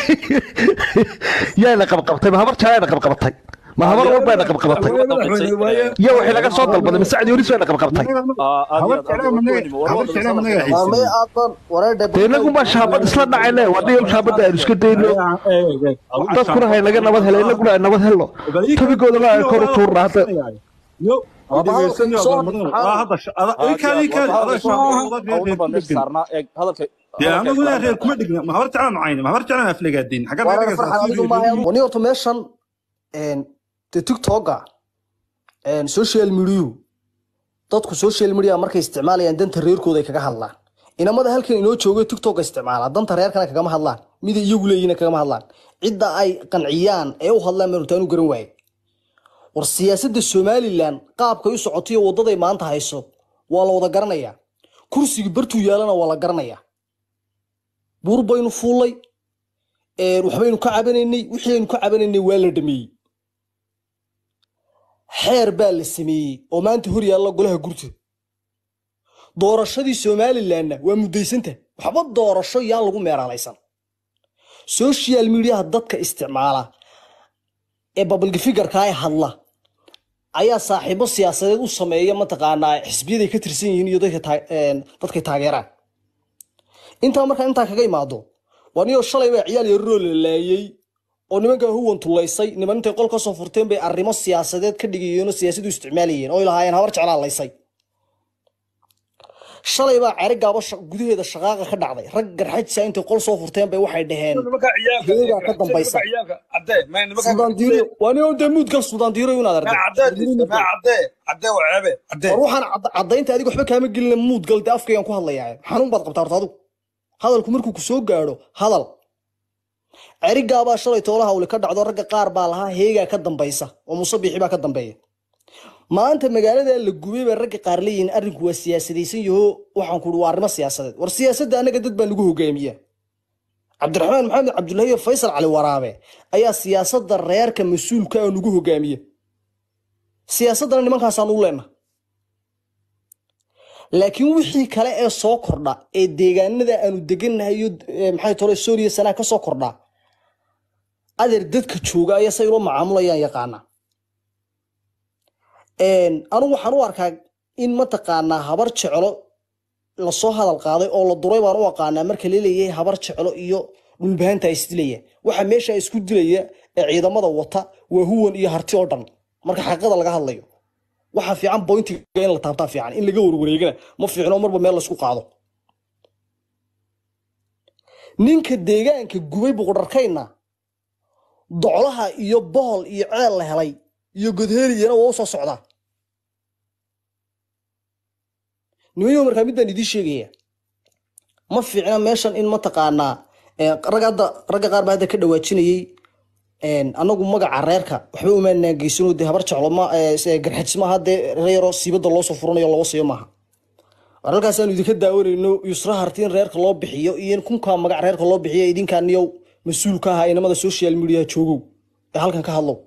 yaana qabqabtay ma habar jaayana qabqabtay ma habar walbayna qabqabatay iyo waxay laga soo dalbaday masacdi horis bayna qabqabtay maalmay aadan wareedhe dee inagu baa shaabad isla dhacayne waa dhiyal shaabadda aynu iska dayno dadkuna hay naga nabad helo inaguna ay nabad helo tabigoodana ay kor u tuurna hadda dee anaguna reer kuma dhigna ma habar jeclaan macayne ma habar jeclaan aflagaadin xagga waana farxan adigu maaha wani horta meeshan een, dee tiktoka een, social media dadku social media markay isticmaalayaan danta reerkooda ay kaga hadlaan inamada halkan inoo jooga tiktok isticmaala danta reerkana kagama hadlaan mida iyagu leeyihiin kagama hadlaan cidda ay qanciyaan ee u hadlaan baan hortaan u garan waaye war siyaasadda somalilan qaabkay u socotayo wadaday maanta hayso waa la wada garanayaa kursiga bartuu yaalana waa la garanayaa buur baynu fuulay een, waxbaynu ka cabanaynay wixii aynu ka cabanaynay waa la dhameeyey xeer baa la sameeyey oo maanta hor yaalla golaha gurta doorashadii somalilanna waa muddaysanta waxba doorasho yaan lagu meeraalaysan social mediaha dadka isticmaala ee babalga figarka ay hadla ayaa saaxiibo siyaasadeed u sameeya mataqaanaa xisbiyaday ka tirsan yihiin iyo dadka taa- een, dadkay taageeraan intaa markaa intaa kaga imaado waa niyoo shalay baa ciyaal yararoo la laayey oo nimankaa huwan tulaysay niman intay qol ka soo furteen bay arrimo siyaasadeed ka dhigayeen oo siyaasad u isticmaalayeen oo ay lahaayeen habar jeclaa laysay shalay baa ceri gaabo sha- gudaheeda shaqaaqa ka dhacday rag garxajisa intay qol soo furteen bay waxay dhaheen heegaa ka dambaysa sudaan diiro waa nin dee muudgal sudaan diiro inaad arday war waxaan cad- caddaynta adiga waxba kaama gelina muudgal dee afkaygaan ku hadlayaa xanuun baad qabtaa horta adigu hadalku markuu ku soo gaadho hadal cerigaabaa shalay toolaha uli ka dhacdo ragga qaar baa lahaa heegaa ka dambaysa oo musabixi baa ka dambeeya maanta magaalada la gubay bay ragga qaar leeyihiin arrinku waa siyaasadaysan yaho waxaan ku waa arrimo siyaasadeed war siyaasadda annaga dad baa nagu hogaamiya cabdiraxmaan maxamed cabdullahi iyo faysal cali waraabe ayaa siyaasadda reerka mas-uulka ah nagu hogaamiya siyaasaddana nimankaasaan u leenna laakiin wixii kale ee soo kordha ee deegaanada aanu degannahay iyo eh, maxay tole sooriya sanaa ka soo kordha adeer dadka jooga ayaa say ula macaamulayaan yaqaana Een, anigu waxaan u arkaa in mataqaanaa habar jeclo lasoo hadal qaaday oo la duray baan u aqaanaa marka laleeyahay habar jeclo iyo dhulbaanta isdilaya waxa meesha isku dilaya ee ciidamada wata waa huwan iyo harti oo dhan marka xaqiiqada laga hadlayo waxa fiican bointiga in la taabtaa fiican in laga warwareegana ma fiicno marba meel laysku qaado ninka deegaanka gubay buqdharkayna doclaha iyo bohol iyo ceel la helay iyo godheeliyana waa u soo socdaa nimayo markaa mid baan idiin sheegaya ma fiicna meeshan in mataqaanaa eh, rag hadda ragga qaar baa hadda ka dhawaajinayey een, anagu magaca reerka waxba umaanaan geysano dee habar jeclo ma eh, se- garxajis maaha dee reero siibada loo soo furanayo loo siiyo maaha war halkaasaanu idinka daawanayno yusra harti in reerka loo bixiyo iyo in kunkaa magac reerka loo bixiyo idinkaaniyow mas-uul ka ahaa inamada social media joogow ee halkan ka hadlow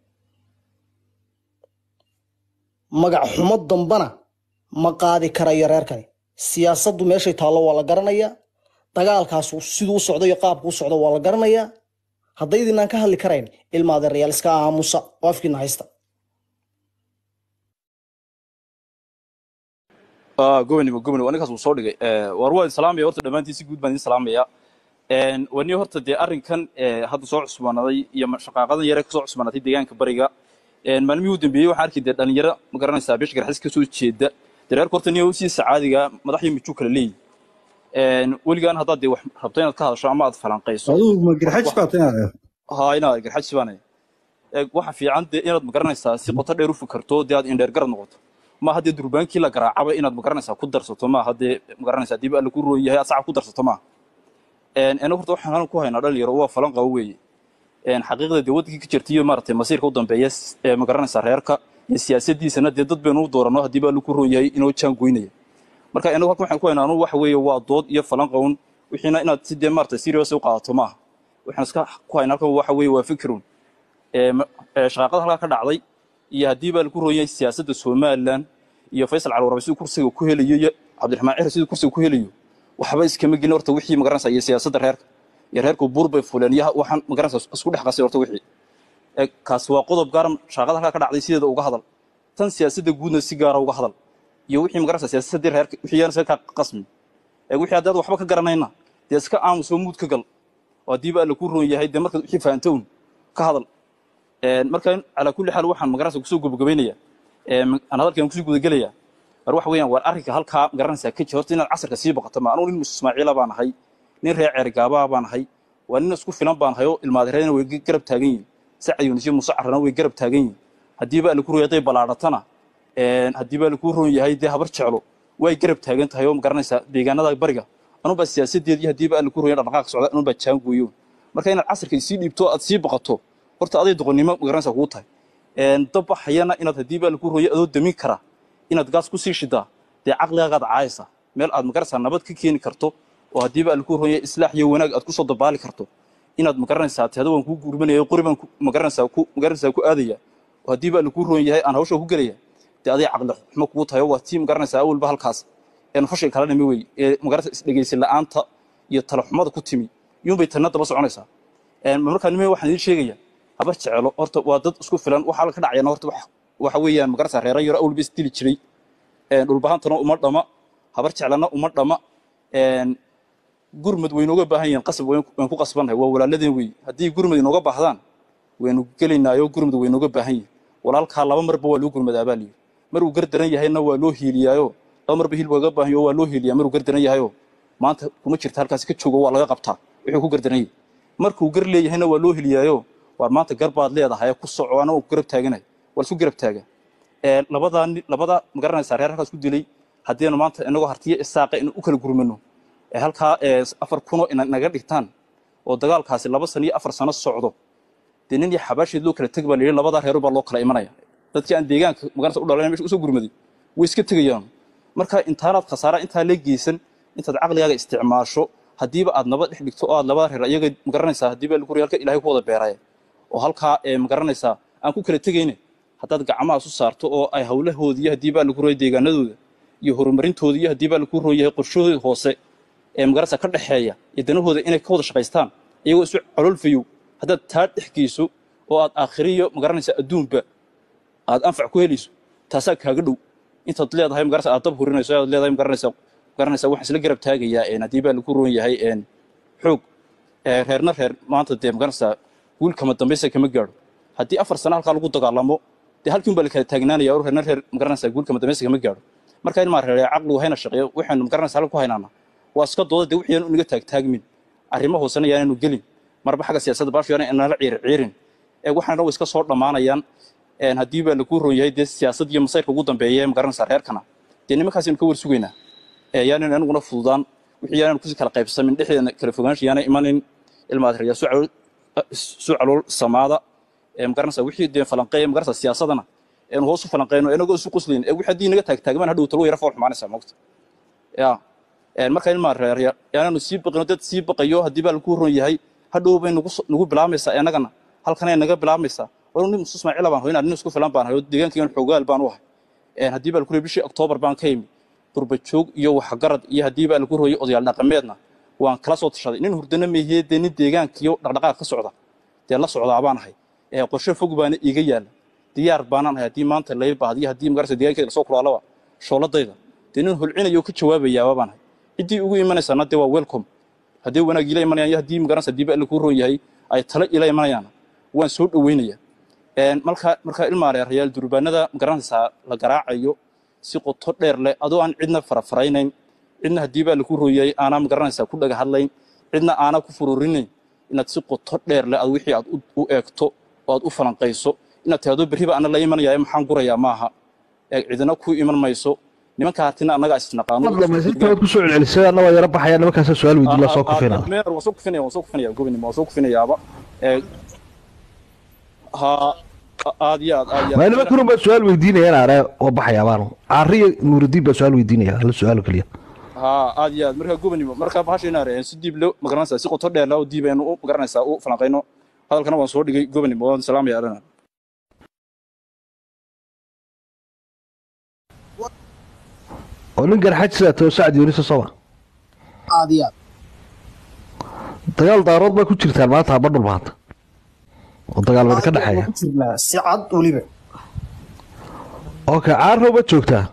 magac xumo dambana ma qaadi karayo reerkani siyaasaddu meeshay taallo waa la garanayaa dagaalkaas siduu u socdo iyo qaabku u socdo waa la garanayaa haddaydinaan ka hadli karayn ilma adeerayaal iska aamusa oo afkiina haysta gobonimo gobonimo ninkaas wuu soo dhigay war waa idin salaamaya horta dhammaantiin si guud baan idin salaamaya wani horta dee arrinkan hadda soo cusbaanaday iyo shaqaaqadan yare kasoo cusbaanatay deegaanka bariga maalmihii u dambeeyey waxaan arkay dee dhalinyaro ma garanaysaa beesha garxis kasoo jeeda dareerka horta niyo si sacaadiga madax iyo mijuu kala leeyihi weligaan haddaad dee wax rabto inaad ka hadasho ama aad falanqayso adigu ma garxajis baa tahay haa inaad garxajis baanay waxa fiican dee inaad magaranaysaa si qoto dheer u fikarto dee aad indheer garad noqoto maaha dee durbaankii la garaacaba inaad magaranaysaa ku darsato maaha dee magaranaysaa diba alla ku roon yahay aad sacab ku darsato maaha anagu horta waxaan halkan ku haynaa dhalinyaro waa falan qabo weeye xaqiiqda dee wadankii ka jirta iyo maaragtay masiirka u dambeeya ee magaranaysaa reerka iyo siyaasadiisana dee dad baynu u doorano haddiiba alla ku roon yahay inoo jaan goynaya marka inagu halkan waxaan ku haynaa anu waxa weeye waa dood iyo falan qawn wixiina inaad si dee maaragtay serious u qaadato maaha waxaan iska ku haynaa halkan waxa weeye waa fikirun shaqaaqada halkaa ka dhacday iyo haddii baa lagu roon yahay siyaasadda somalilan iyo faysal calwarabe siduu kursiga ku helayo iyo cabdiraxmaan cihri siduu kursiga ku helayo waxba iskama gelin horta wixii magaranaysa iyo siyaasadda reerka iyo reerku buur bay fuleen iyo waxaan magaranaysa isku dhex qasay horta wixii kaas waa qodob gaaran shaqada halkaa ka dhacday sideeda uga hadal tan siyaasadda guudna si gaara uga hadal iyo wixii magaranaysa siyaasadii reerka wixii yaan iska qasmi wixii haddaad waxba ka garanayna dee iska aamusoo muud ka gal oo haddii baa lagu roon yahay dee markaad wixii fahantown ka hadal marka calaa kulli xaal waxaan magaranaysa kusoo gobagabaynaya aan hadalkan kusoo gudagelaya war waxa weeyaan waar arrinka halkaa magaranaysaa ka jira horta inaad casarka sii boqoto ma anugu nin mus ismaaciila baan ahay nin reer ceerigaabaa baan ahay waa nin isku filan baan ahay oo ilmaadereedna way garab taagan yihin sacad yunis iyo muuse carrana way garab taagan yihin haddii baa lagu roon yahay ballaadhatana haddii baa lagu roon yahay dee habar jeclo way garab taagan tahay oo magaranaysaa deegaanada bariga anubaa siyaasadeed iyo haddii baa lagu roon yahay dhaqdhaqaaq socda anubaa jaangooyo marka inaad casarka sii dhiibto aad sii boqoto horta aday doqonnimo magaranaysaa kugu tahay dabbaxayana inaad haddii baa lagu rooyay adoo damin kara inaad gaas ku sii shidaa dee caqligaagaad caayaysaa meel aad magaranaysaa nabad ka keeni karto oo haddii baa lagu rooyay islaax iyo wanaag aad kusoo dabaali karto inaad magaranaysaa tehda waan kuu gurmanaya qori baan magaranaysaa ku magaranaysaa ku aadaya oo haddii baa lagu roon yahay aan hawsha ku gelaya dee aday caqli xumo kugu tahay oo waa tii magaranaysaa awalba halkaas een fashil kala dhimi wey ee magaranaysaa isdhegaysi la'aanta iyo talaxumada ku timi iyuunbay tanna daba soconaysaa markaa nime waxaan idiin sheegaya habar jecelo horta waa dad isku filan waxaa ka dhacayana horta waxa weeyaan magarasa reera yaro awlba isdili jiray dhulbahantana uma dhama habar jeclana uma dhama gurmad waynooga baahan yihiin qasab wayn ku qasbannahay waa walaaladeen wey haddii gurmad inooga baahdaan waynu gelaynaayo gurmad waynooga baahan yihin walaalkaa laba marba waa loo gurmadaa baa layidhi maruu gardaran yahayna waa loo hiiliyaayo laba marba hilba ga baahan yaho waa loo hiiliyaa maruu gardaran yahayo maanta kuma jirta halkaasi ka joogo waa laga qabtaa wuxuu ku gardaran yahay markuu gar leeyahayna waa loo hiliyaayo waar maanta garbaad leedahay ku soco ana ku garab taaganay waa isku garab taaga labadaa labada magaranaysaa reer halkaas ku dilay haddiinu maanta inagoo hartiyo isaaqa in u kala gurmano halkaa afar kuno ina naga dhigtaan oo dagaalkaasi laba sano iyo afar sano socdo dee nin iyo xabaasheed loo kala teg baa layidhi labadaa reero baa loo kala imanaya dadkii aan deegaanka magaranaysa u dhalan mesha usoo gurmaday way iska tegayaan marka intaanaad khasaara intaa la geysan intaad caqligaaga isticmaasho haddiiba aad nabad dhex dhigto oo aad labada reer iyaga magaranaysaa haddiiba lagu halka ilaahay ku wada beeraya oo halkaa magaranaysaa aan ku kala tegayne haddaad gacmaha isu saarto oo ay hawlahoodi iyo haddii baa lagu rooyay deegaanadooda iyo horumarintooda iyo haddii baa lagu roon yahay qorshahooda hoose ee magaranaysaa ka dhexeeya iyo danahooda inay ka wada shaqaystaan iyagoo isu cololfayow haddaad taa dhex geyso oo aad aakhiriyo magaranaysaa adduunba aad anfac ku helayso taasaa kaaga dhow intaad leedahay magaranaysa aad dab hurinayso aad leedahay magaranaysaa magaranaysaa waxaan isla garab taagayaa haddii baa lagu roon yahay xoog reerna reer maanta dee magaranaysaa wiil kama dambaysa kama gaadho haddii afar sano halkaa lagu dagaalamo dee halkii un baa la kala taagnaanaya oo reerna reer magaranaysaa wiil kama dambaysa kama gaadho marka in maa reer caqligu hayna shaqeeyo waxaynu magaranaysaa halka ku haynaana waa iska dooda dee wixii aanu inaga taagtaagmin arrimo hoosena yaanaynu gelin marba xagga siyaasadda baashu yaana inala ciir ciirin ee waxaana way iska soo dhammaanayaan haddii baa lagu roon yahay dee siyaasad iyo masayrka ugu dambeeya ee magaranaysaa reerkana dee nimankaasaynu ka war sugaynaa yaanaynu aniguna fududaan wixii yaanaynu kusii kala qaybsamin dhexdeena kala fogaansha yaanay imanin ilmaadreya su calool samaada magaranaysaa wixii dee falanqeeya magaranaysaa siyaasadana eenu hoos u falanqeyno inagoo isu quslayn ee wixii haddii naga taagtaagmaan hadhow talo yara fool xumaanaysaa moogta ya Een, marka ilmaa reerya yaanaanu sii baqino dad sii baqayo haddii baa lagu ron yahay hadhow bay nagu so- nagu bilaamaysaa annagana halkanay naga bilaamaysaa wal nin musu ismaaciila baan hoynaa nin isku filan baan hayo deegaankiigan xoogaal baan u ahay Een, haddii baa lagu royay bishii oktoobar baan ka imi durbajoog iyo waxgarad iyo haddii baa lagu royay odayaal dhaqameedna waan kala soo tashaday nin hurdana meehiyee dee nin deegaankiyo dhaqdhaqaaq ka socda dee la socdaa baan ahay ee qorshe fog baana iiga yaala diyaar baanaan ahay haddii maanta lay baahdiyo haddii magarasa deegaankeeda lasoo kulaalaba shooladayda dee nin hulcinayo ka jawaabayaaba baan ahay ciddii ugu imanaysaana dee waa welcome haddii wanaag ila imanayaan iyo haddii magarasa haddii ba kuu roon yahay ay tala ila imanayaan waan soo dhoweynaya Een, marka marka ilmaa reerayaal durbaanada magaranaysaa la garaacayo si qoto dheer leh adoo aan cidna farafaraynayn cidna haddii baa lagu rooyay aanaa magaranaysaa ku dhaga hadlayn cidna aanaa ku fururinayn inaad si qoto dheer leh aad wixii aad u- u eegto oo aad u falanqayso inaad tahdo berriba ana la imanaya maxaan gurayaa maaha ee cidina ku iman mayso nimanka hartina annagaa isnaqaano mar dhamaystirta waad kusoo celcelisay anna waa yara baxaya nimankaasa su-aal weydiin la soo kufina meer waan soo kufinaya waan soo kufinaya gobonimo waan soo kufinayaaba ee ha aad iyo aad aad iyo waa aad niman kurun baa su-aal weydiinayaan are waa baxaya baanu caariyo nuurudiin baa su-aal weydiinaya hal su-aal oo keliya ها aad iyo aad marka gobonimo marka bahasha inaan reeyaan si diib loo magaranaysaa si qoto dheer loo diib aynu u magaranaysaa u falanqayno hadalkana waan soo dhigay gobonimo waan salaamaya adhana oo nin garxaj sidaa too sacad yoonisa soba aad iyo aad dagaal daarood baa ku jirtaan maanta haba dhul maanta oo dagaal wada ka dhexeeya ku jirnaa si cad weliba okay caarrow baad joogtaa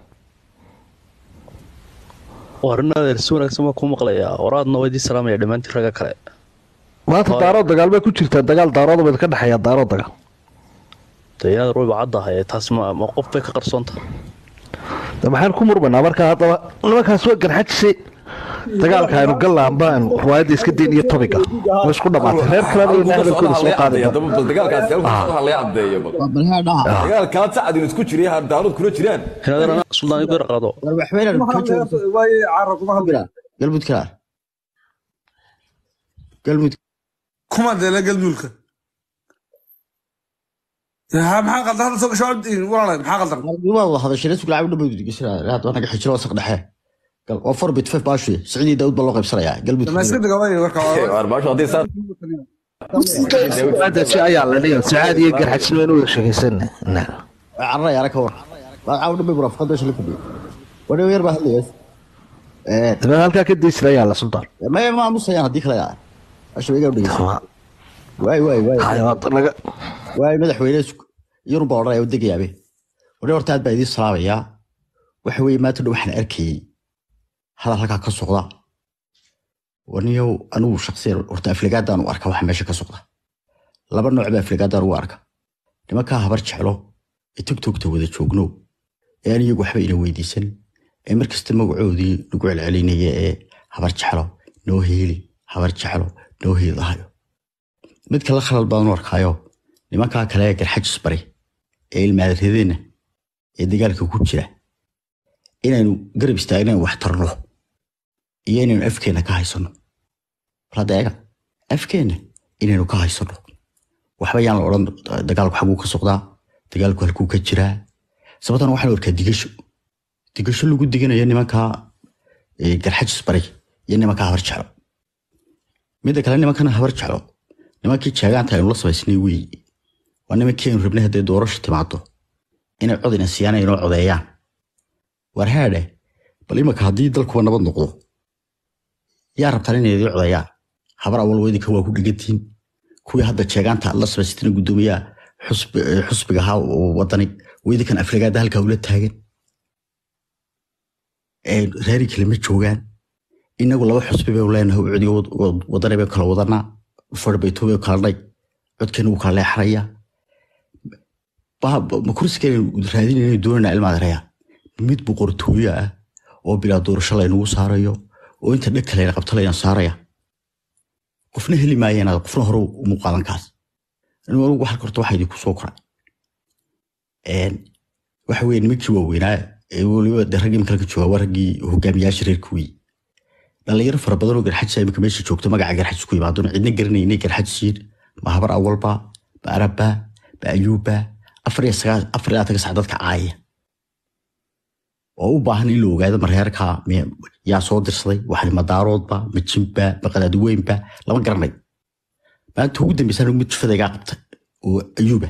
warinadeer si wanaagsan baa kuu maqlayaa waraadna waa idin salaamaya dhammaantiin ragga kale maanta Hooy. daarood dagaal baa ku jirtaa dagaal daarood baa ka dhexeeya daarood dagaal dee inaad wayba caddahay taas ma ma qof bay ka qarsoonta de maxaan ku murmanaa marka haddaba nimankaas waa garxajisay dagaalka aynu gallaanba aynu riwaayadda iska dayn iyo tobiga way isku dhamaatay reer kalena iyo hadalkooda soo qaaday dagaalkaa sacad in isku jiray daarood kula jiraan inaad suldaan igu yar qaado galmudka galmud kuma deela galmulka ha maxaa qaldan hadda soo gasho walaalahay maxaa qaldan uma wada hadasheen isku lacag dhamay digashaa hadda naga xijiro wasaq dhexe gal oo four bit five baashu siciidii daawud baa loo qaybsanayaa galmud dhammaystirdhiga way warka maadaji ayaa la dhigan sacaad iyo garxajisnimo in wada sheekaysan carray ara ka war waa caaw dhamay murafaqad meesha la fadhiyo wadhow yar baa hadlayaas dabeed halkaa ka daysira ayaa la sultaan maya ma aamusayaan haddii kale yaa asha iga dhegeysa waay waay waay waay madaxweyne yurub baa odhanaya degayaabe wadhe horta aad baa idiin salaamayaa waxa weeye maanta dhow waxaan arkayey hadal halkaa ka socda waniyow anigu shaksiyan horta afligaadaan u arka waxa meesha ka socda laba nooc baa afligaadaan ugu arka nimankaa habar jeclo ee togtogta wada joogno ee aan iyagu waxba ina weydiisan ee markasta magacoodii lagu celcelinaya ee habar jeclo noo heeli habar jeclo noo heedahayo mid kale khalal baan u arkaayo nimankaa kale ee garxajis bari ee ilmaadradeenna ee dagaalka ku jira inaynu garab istaagna wax tarno iyo inaynu afkeenna ka haysano hadda eega afkeenna inaynu ka haysano waxba yaan la odhan dagaalku xaguu ka socdaa dagaalku halkuu ka jiraa sababtan waxaan arkaa digasho digasho lagu diganayo nimankaa eh, garxajis bari iyo nimankaa habar jeclo midda kale nimankana habar jeclo nimankii jeegaanta aynu la samaysnay weeye waa nimankii aynu rabnay hadday doorasho timaado inay cod ina siiyaan ay inoo codeeyaan war haadhe bal imaka haddii dalkuba nabad noqdo yaa rabtaan inay idii codeeyaan habar awal weydinka waa ku dhigantiin kuwii hadda jeegaanta aad la samaysatana guddoomiyaha xusbi- eh, xusbiga ahaa oo wadani weydinkan afrigaada halkaa ula taagan ee reeri kale ma joogaan inagu laba xusbi baynu leenahay oo codiga wad- wad- wadani bay kala wadanaa farbayto bay kala dhay codkeena wuu kala leexanayaa Ba- ba- ma kursigeenu raadinayna doonana ilmaadareya mid boqortooyo ah oo bilaa doorasho laynagu saarayo oo inta dheg kale qabto layna saaraya qofna heli maayeen qofna hore umu qaadan kaas anigu anigu halka horta waxaa idinku soo koray Een, waxa weye nimankii waaweynaa ee weliba de raggii imika halka jooga waa raggii hogaamiyaasha reerka wey dhalinyaro fara badan oo garxajisa imika meesha joogto magaca garxajis ku yimaadona cidna garanay inay garxajis yihiin ma habar awalba ma arabba ma ayuubba afar iyo sagaal afar iyo labaatan sac dadka caaya oo u baahan in la ogaado mareerka me- yaa soo dirsaday waxani madaaroodba ma jimba ma qadaadiweynba lama garanay maanta ugu dambaysa anigu mid jufadaygaa qabtay oo ayuuba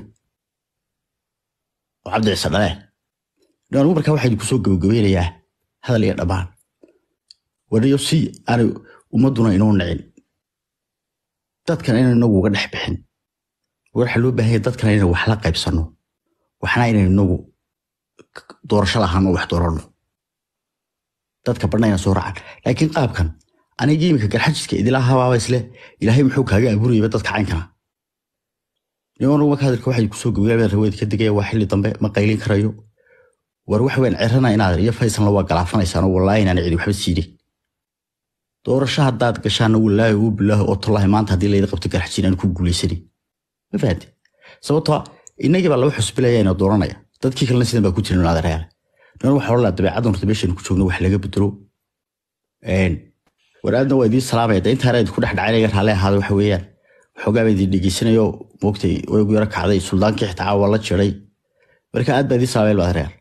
oo cabdi ciise dhalee anigu markaa waxaa idinku soo gabagabeynayaa hadal iyo dhammaan wanayo si aanay ummaduna inoo nicin dadkan inaynu inagu uga dhex bixin waxaa loo baahan yahay dadkan inaynu wax la qaybsanno waxna inaynu inagu doorasho lahaan oo wax dooranno dadka badhnayna soo raacan laakiin qaabkan aniga iminka garxajiska idila habaaba isle ilaahay muxuu kaaga abuurayaba dadka caynkana niman marka hadalka waxay kusoo gabagaabeen raweed ka digaya waa xilli dambe ma qaylin karayo war wax weyn cirana inaad iyo faysalna waa galaafanaysaan oo wallaahi inaan cidi waxba siidin doorasho haddaad gashaana wallaahi uu bilaahi oo tallaahi maanta haddii layda qabto garxajin aan ku guulaysanin ma fahanti sababtoo ah innagii baa laba xusbilaya inoo dooranaya dadkii kalena sidan baa ku jirin adeerayaal nan waxa odhan lahaa dabeecaddan horta meeshan ku joogno wax laga bedelo war aadna waa idiin salaamaya de intaana idinku dhex dhacay inaga raalli ahaada waxa weeyaan waxoogaa baa idin dhegeysanayo moogtay way ugu yaro kacday suldaankii xitaa waa la jiray marka aad baa idiin salaamaya adeerayaal